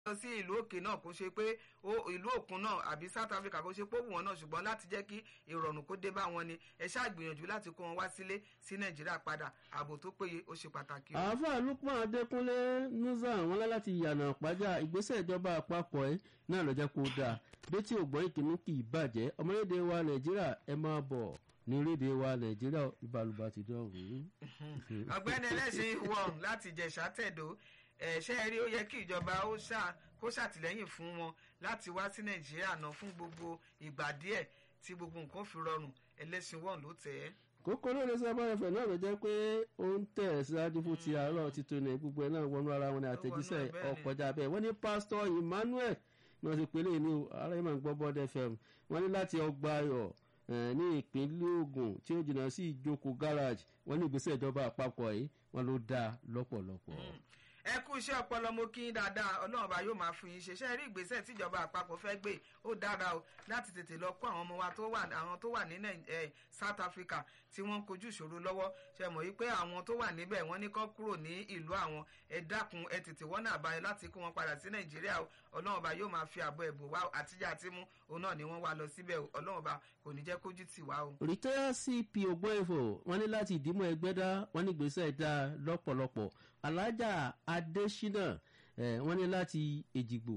lọ sí ìlú òkè náà kó ṣe pé ìlú òkun náà àbí South Africa kó ṣe pé ó wù wọn náà ṣùgbọ́n láti jẹ́ kí ìrọ̀rùn kó dé bá wọn ni ẹ ṣáà gbìyànjú láti kó wọn wá sílé sí Nàìjíríà padà ààbò tó péye ó ṣe pàtàkì. àáfàá Lukman Adékúnlé nuza wọn lá láti yànnà pàjá ìgbésẹ̀ ìjọba àpapọ̀ ẹ̀ náà ló jẹ́ kó dáa létí ògbọ́n ìkíní kì í bàjẹ́ ọmọlédè wa Nàìjíríà ẹ máa bọ̀ ní rédè wa Nàìjíríà ìbálòpọ̀ ti dọ̀rùn. ọ̀gbẹ́ni ẹlẹ́sìn wọ̀n láti jẹ̀ṣà tẹ̀dó ṣé ẹ rí ó yẹ kí ìjọba ó ṣáà kó ṣàtìlẹ́yìn fún wọn láti wá sí nàìjíríà náà fún gbogbo ìgbà díẹ̀ tí gbogbo nǹkan fi rọrùn ẹlẹ́sìn wọn ló tẹ̀ ẹ́. kókó lórí sábà ẹ̀fẹ̀ náà ló jẹ́ pé ó ń tẹ̀ síwájú fún ti àárọ̀ títún ní gbogbo ẹ̀ náà wọnú ara wọn ní àtẹ̀jíṣẹ́ ọkọjá bẹ́ẹ̀ wọ́n ní pásítọ̀ Emmanuel náà ti pèlè ní ara yìí máa ń gbọ́ bọ́dẹ fm wọ́n ní láti ọgbà ayọ̀ ní ìpínlẹ̀ Ògùn tí ó jìnnà sí ìjókòó garage wọ́n ní ìgbésẹ̀ ìjọba àpapọ̀ yìí wọ́n ló dáa lọ́pọ̀lọpọ̀ ẹ kú iṣẹ́ ọpọlọ mo kí yín dáadáa ọlọ́run bá yóò máa fún yín ṣe ṣe rí ìgbésẹ̀ tíjọba àpapọ̀ fẹ́ gbé ó dára o láti tètè lọ kó àwọn ọmọ wa tó wà àwọn tó wà ní South Africa tí wọ́n ń kojú ìṣòro lọ́wọ́ ṣe mọ̀ yí pé àwọn tó wà níbẹ̀ wọ́n ní kó kúrò ní ìlú àwọn ẹ dákun ẹ tètè wọ́n náà báyìí láti kó wọn padà sí Nàìjíríà o ọlọ́run bá yóò máa fi àbọ̀ ẹ̀bùn wá àtijọ́ àti mú òun náà ni wọ́n wá lọ síbẹ̀ o ọlọ́run bá kò ní jẹ́ kójú tì wá o. rìtẹ́yà cp ògbóǹfò wọ́n ní láti ìdímọ̀ ẹgbẹ́dá wọ́n ní gbèsè dá lọ́pọ̀lọpọ̀ alájà adésínà wọ́n ní láti èjìgbò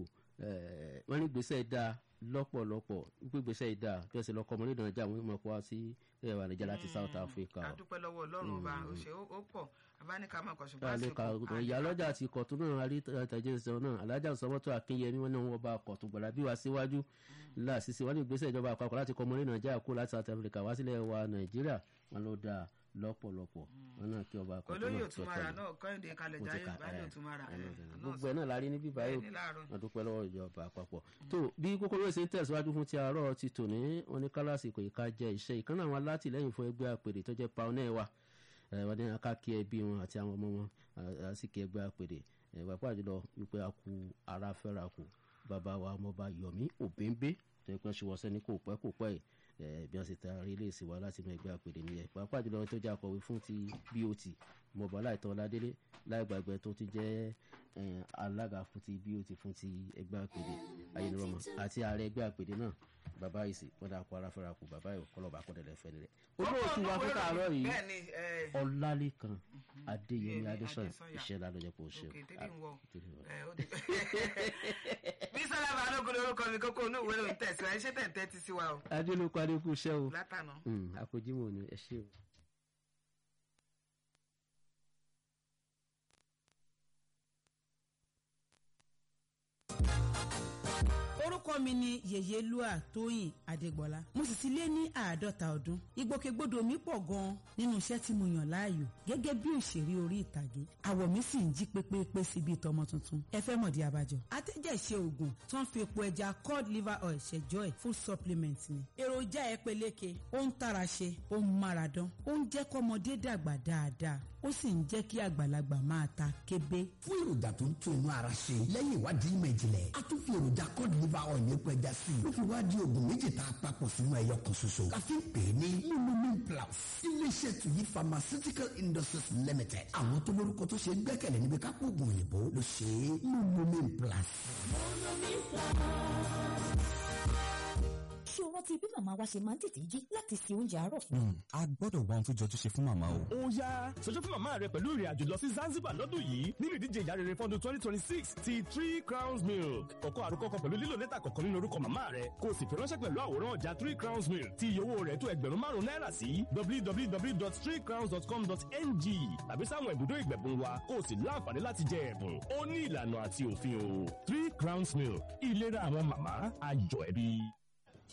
wọ́n ní gbèsè dá lọ́pọ̀lọpọ̀ wípé gbèsè ìdá bí wọ́n ṣe lọ́kọ́ ọmọ nídàn jà wọ́n mọ̀ kó wá sí ẹ̀wà nàìjíríà láti South Africa. a dúpẹ́ lọ́wọ́ ọlọ́run ọba òṣè ó pọ̀ abáníkà máa kọ̀ ṣùgbọ́n àsìkò ìyálọ́jà àti kọ̀tún náà àríntàjẹ́ ìṣẹ̀wọ̀n náà alájà sọ́mọ́tò akínyẹmí wọn náà wọ́n bá kọ̀tún gbọ̀dá bí wá síwájú láàṣìṣe wọn ní ìgbésẹ̀ ìjọba àpapọ̀ láti kọ́ ọmọ ní nàìjíríà kó láti South Africa wá sílẹ̀ wa nàìjíríà wọn ló dáa lọ́pọ̀lọpọ̀ wọn náà kí ọba kọ̀tún náà olóyè òtúmọ̀ra náà kọ́hìndé kalẹ̀ jáyé ìbálẹ̀ òtúmọ̀ra gbogbo ẹ̀ náà la rí níbí báyìí wọn dúpẹ́ lọ́wọ́ ìjọba àpapọ̀ tó bí kókóró ṣe ń tẹ̀síwájú fún ti àárọ̀ ti tòní wọn ní kálásì kò ìka jẹ iṣẹ́ ìkànnì àwọn alátìlẹ́yìn fún ẹgbẹ́ àpèrè tó jẹ́ paonẹ́ wa wọn ní akáki ẹbí wọn àti àwọn ọmọ wọn àsìkò ẹgbẹ́ àpèrè pàápàá jùlọ wípé a kú ara fẹ́ra kù bàbá wa ọmọọba Yomi Òbẹ́ńbé tó yẹ kó ṣe wọ́sẹ́ ní kò pẹ́ kò pẹ́ yìí bí wọ́n ṣe taari ilé ìsìn wa láti mọ ẹgbẹ́ àpèrè nìyẹn pàápàá jùlọ tó jẹ́ akọ̀wé fún ti BOT mọ̀bọ́ láìtọ́ ládélé láìgbàgbẹ́ tó ti jẹ́ alága fún ti BOT fún ti ẹgbẹ́ àpèrè ayélujára àti ààrẹ ẹgbẹ́ àpèrè náà bàbá ìsìn wọn dà kó ara fẹ́ra kù bàbá yìí kọlọ́ba akọ́dẹ̀lẹ̀ fẹ́ nílẹ̀. olóòtú wa fún tààrọ̀ yìí ọlálẹ́kan adéyẹmí adéṣàn iṣẹ́ lálọ́jọ́ kò ṣe. bísọ́lá balógun lórúkọ mi kókó inú ìwé lòún tẹ̀síwájú ṣé tẹ̀ ń tẹ́tí sí wa o. adélókun adékun iṣẹ́ o látànà. àkójímọ̀ ni ẹ ṣé o. orúkọ mi ni yèyé lua tóyìn adégbọlá mo sì ti lé ní àádọ́ta ọdún ìgbòkègbodò mi pọ̀ gan-an nínú iṣẹ́ tí mo yàn láàyò gẹ́gẹ́ bí òṣèré orí ìtàgé àwọ̀ mi sì ń jí pépépé sí bíi tọmọ tuntun ẹ fẹ́ mọ̀dí abájọ. atẹ́jẹ̀ṣe oògùn tó ń fi epo ẹja cod liver oil ṣẹjọ́ ẹ̀ full supplement ni. èròjà ẹ peléke ó ń tara ṣe ó ń mára dán ó ń jẹ́ kọ́mọdé dàgbà dáadáa ó sì ń jẹ́ kí àgbàlagbà máa ta kébé. fún èròjà tó ń tún inú ara ṣe lẹ́yìn ìwádìí ìmọ̀ ìjìnlẹ̀ a tún fi èròjà cod liver oil ní epo ẹja sí i ló fi wá di oògùn méjì tá a papọ̀ sínú ẹyọ kan ṣoṣo la fi ń pè é ní lumin plus iléeṣẹ́ tuyi pharmaceutical industries limited àwọn tó lórúkọ tó ṣe é gbẹ́kẹ̀lé níbi kápò oògùn òyìnbó ló ṣe é lumin plus. ṣé o rántí bí màmá wa ṣe máa ń tètè jí láti se oúnjẹ àárọ̀ fún a gbọ́dọ̀ wá ohun tó jọjú ṣe fún màmá o. ó yá ṣojú fún màmá rẹ pẹ̀lú ìrìn àjò lọ sí Zanzibar lọ́dún yìí nínú ìdíje ìyá rere fọ́dún twenty twenty six ti three crowns milk kọ̀kọ́ àròkọ kan pẹ̀lú lílo lẹ́tà kọ̀ọ̀kan nínú orúkọ màmá rẹ kó o sì fi ránṣẹ́ pẹ̀lú àwòrán ọjà three crowns milk tí iye owó rẹ̀ tó ẹgbẹ̀rún márùn-ún náírà sí www.threecrowns.com.ng tàbí sáwọn ibùdó ìgbẹ̀bùn wa kó o sì láǹfààní láti jẹ ẹ̀bùn ó ní ìlànà àti òfin o three crowns milk ìlera àwọn màmá ayọ̀ ẹbí.